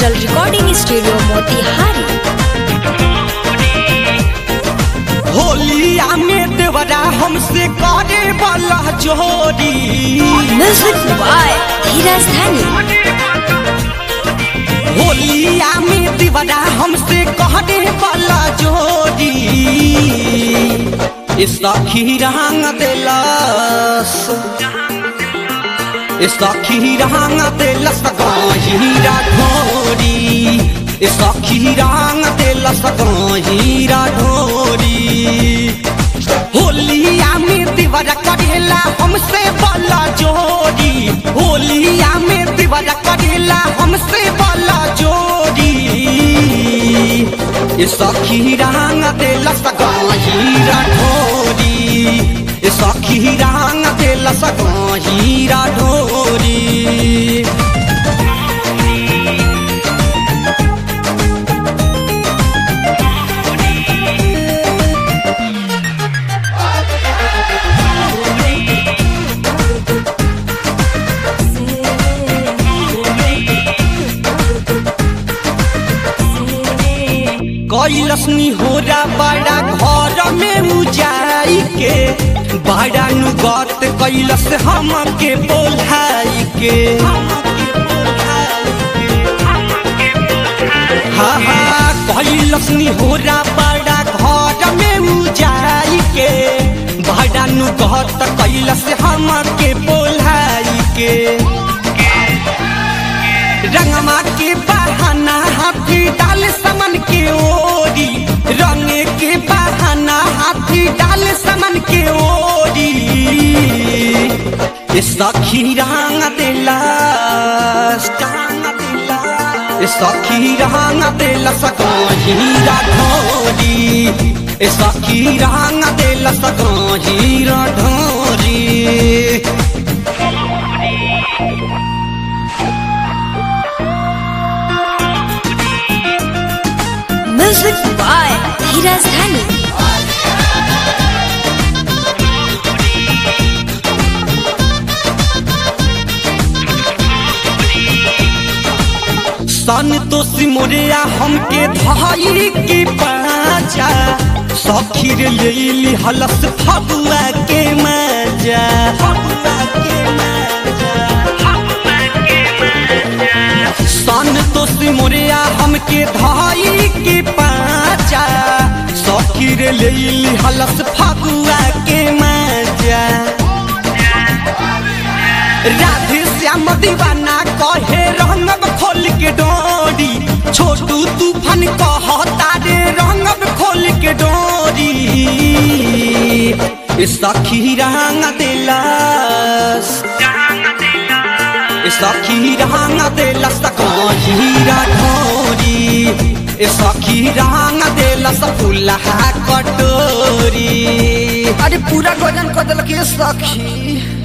digital recording studio Motihari होलिया में देवरा हमसे करे वाला जोड़ी म्यूजिक बाय धीरज धनी होलिया में देवरा हमसे करे वाला जोड़ी इस सखी रंग दिलस इस सखी रंग दिलस गहीरा ढोरी इस सखी रंग दिलस गहीरा ढोरी होलिया में दीवारा करेला हमसे वाला जोड़ी होलिया में दीवारा करेला हमसे वाला जोड़ी ये सखी रंग देला सगाहीरा ढोरी ये सखी रंग देला सगाहीरा ढोरी कैलसनी होरा बड़ा घर में उजाई के बड़ा नुगत कैलस हम के बोलाई के हाँ हाँ कैलसनी होरा बड़ा घर में उजाई के बड़ा नुगत कैलस हम के बोलाई के रंगमा के बहाना हाथी डाल समन के ओरी रंग के बहाना हाथी डाल समन के ओरी ये सखी रंग दिलास रंग दिलास ये सखी रंग दिलास हीरा ढोरी ये सखी रंग दिलास हीरा ढोरी म्यूजिक बाय धीरज धनी सन तो सिमरिया हमके धाई के पाचा सखीर ले ली हलस फगुआ के मजा फगुआ के मजा सन तो सिमरिया हमके धाई के पाचा सखीर ले ली हलस फगुआ के मजा राधे श्याम दीवाना कहे रंगब खोल के डोरी छोटू तूफान कह तारे रंगब खोल के डोरी ए सखी रंग दिलस ए सखी रंग दिलस हीरा ढोरी ए सखी रंग दिलस फुलहा कटोरी अरे पूरा गजन कदल के सखी